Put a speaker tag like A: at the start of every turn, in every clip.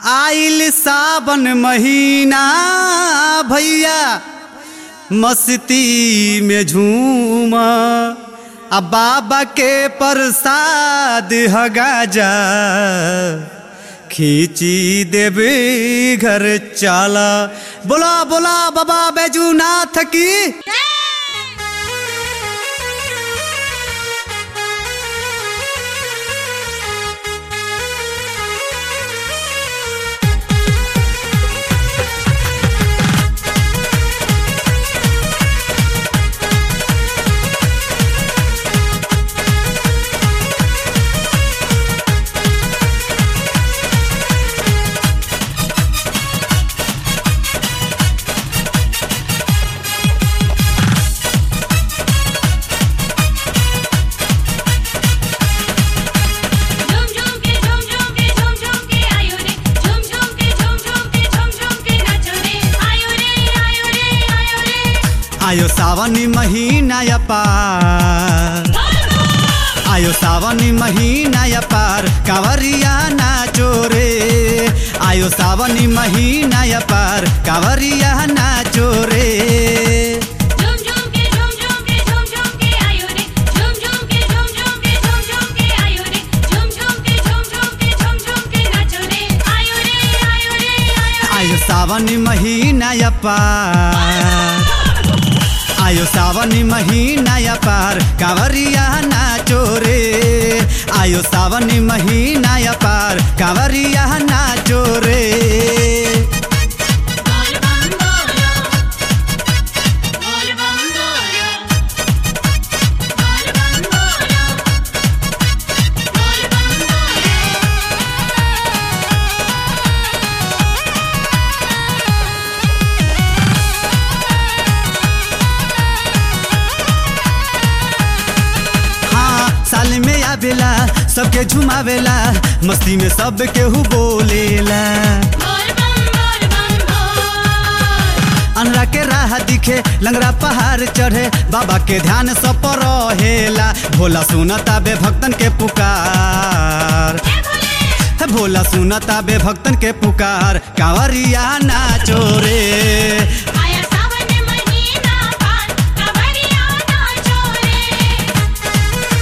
A: आइल सावन महीना भैया मस्ती में झूम आ बाबा के प्रसाद ह गाजा खींची देवे घर चाला बोला बोला बाबा बैजूनाथ की
B: झूम झूम के झूम झूम के झूम झूम के आयो रे झूम झूम के झूम झूम के झूम झूम के नाचो रे आयो रे आयो रे आयो रे
A: आयो सावनी महीना या पार आयो सावनी महीना या पार कांवरिया नाचो रे आयो सावनी महीना या पार कांवरिया नाचो रे
B: झूम झूम के झूम झूम के झूम झूम के आयो रे झूम झूम के झूम झूम के झूम झूम के आयो रे झूम झूम के झूम झूम के झूम झूम के नाचो रे आयो रे आयो रे आयो
A: आयो सावनी महीना या पार आयो सावनी महीना या पार कांवरिया नाचो रे आयो सावनी महीना या पार कांवरिया नाचो रे
B: बोल बम बोलो बोल बम बोलो बोल बम बोलो बोल बम बोलो
A: हाँ साल में आवेला सबके झुमावेला मस्ती में सब केहू बोलेला
B: बोल बम बोल बम बोल
A: अनरा के राह दिखे लंगरा पहाड़ चढ़े बाबा के ध्यान सब पर रहेला भोला सुनता बे भक्तन के पुकार
B: हे भोले
A: हे भोला सुनता बे भक्तन के पुकार कांवरिया नाचो रे
B: आया सावन महीना पार कांवरिया नाचो रे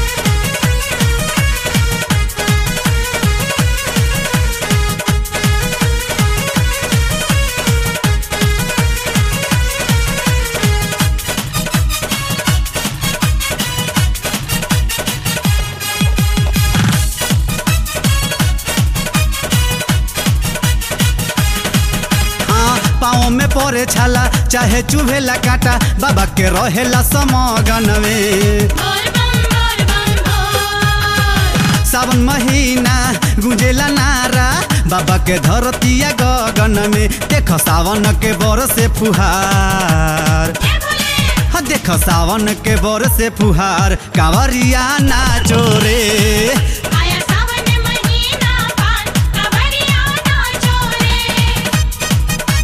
A: हाँ पाँव में पड़े छाला चाहे चुभेला काटा बाबा के रहेला समगन में
B: बोल बम बोल बम बोल
A: सावन महीना गुंजेला नारा बाबा के धरतिया गगन में देख सावन के बर से फुहार
B: हे भोले
A: हाँ देख सावन के बर से फुहार कांवरिया नाचो रे
B: आया सावन महीना पार कांवरिया नाचो रे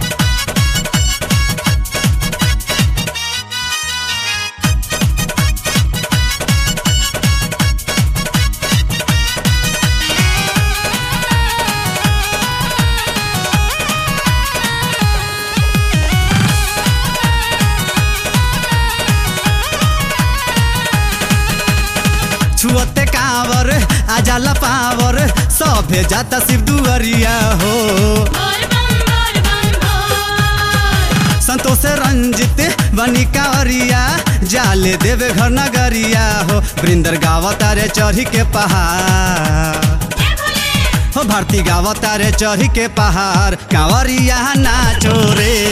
A: छुअते कांवर आजाला पावर सभे जाता शिव दुअरिया हो
B: बोल बम बोल बम बोल
A: संतोष रंजित बनी कांवरिया जाले देवे घर नगरिया हो वृंदर गावता रे चढ़ी के पहाड़
B: हे भोले
A: हो भारती गावता रे चढ़ी के पहाड़ कांवरिया नाचो रे